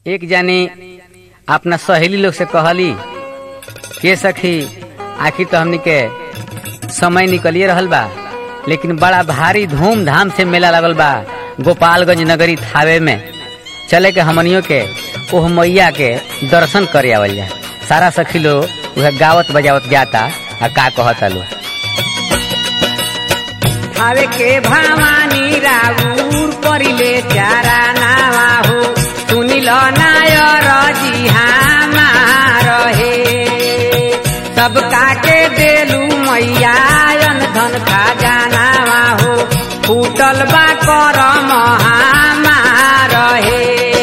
एक जानी अपना सहेली लोग से कहली के सखी आखिर तो हमनी के समय निकलिए रहल बा लेकिन बड़ा भारी धूमधाम से मेला लगल बा गोपालगंज नगरी थावे में चले के हमनियों के ओह मैया के दर्शन करे आवल जा सारा सखी लोग उहे गावत बजावत जाता आ का कहता लोग हवे के भवानी राउर परिले चारा नावा हो सुनिल नायर जी हमार हे सब काके देलू मैया अन धन खजानावा हो फूटल बा कर हमार हे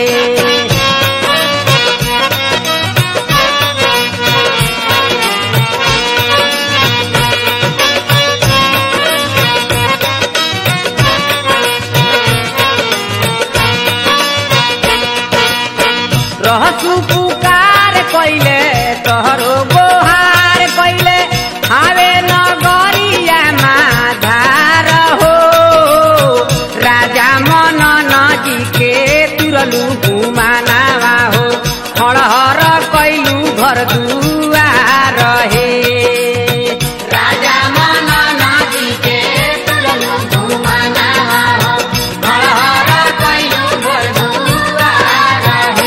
रहसु पुकार कैले तोहरो गोहार कैले हावे नगरिया माधार हो राजा मनन जी के तुरलू घुमानावा हो हरहर कैलू घर दुआर हे राजा मनन जी के तुरलू घुमानावा हो हरहर कैलू घर दुआर हे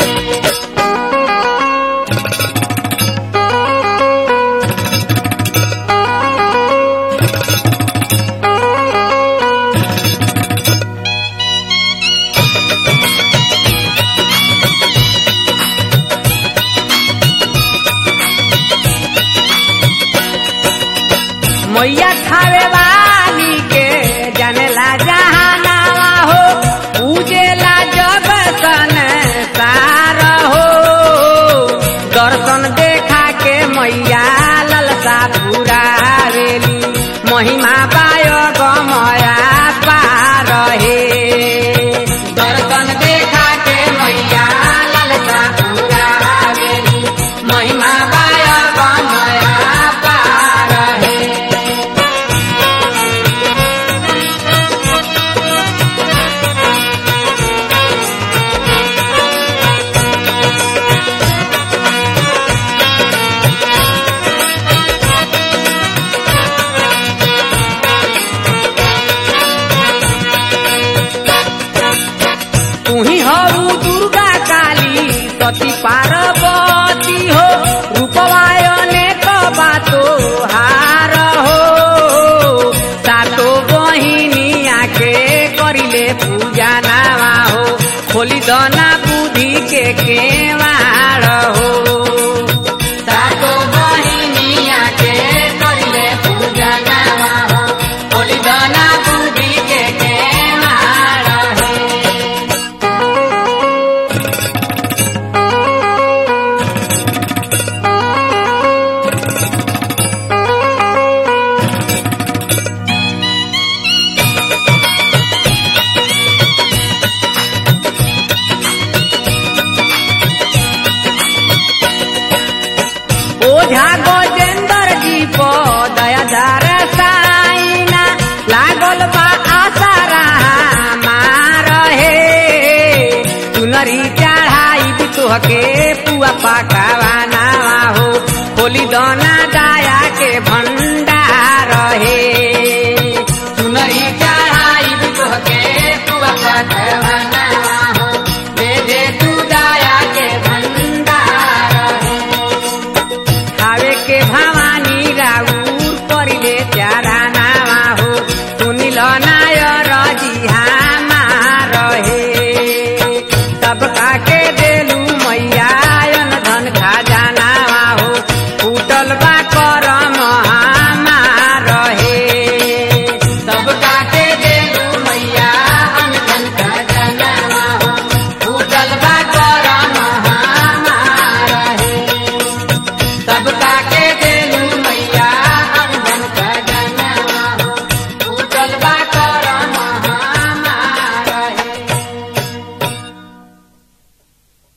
मैया खावे वाली के जनेला जहानावा हो पूजेला जग सन सार हो दर्शन देखा के मैया ललसा पूरा रेली महिमा पाय गमया पार हे दर्शन देखा के मैया ललसा पूरा रेली महिमा पाय गमया पार हे तुही हऊ दुर्गा काली सती पार्वती हो रूपवायने बातो हार हो सातो बहिनिया के करिले पूजा नावा हो खोली दना बुद्धि के केवाड़ हो सातो बहिनिया के करिले पूजा नावा हो खोली दना बुद्धि के केवाड़ हो ओझा गजेंद्र जी को दयाधार साइना लागल बा आसारा मार हे चुनरी चढ़ाई भी तोहके पुआ पकावाना हो खोली दना दाया के भंडार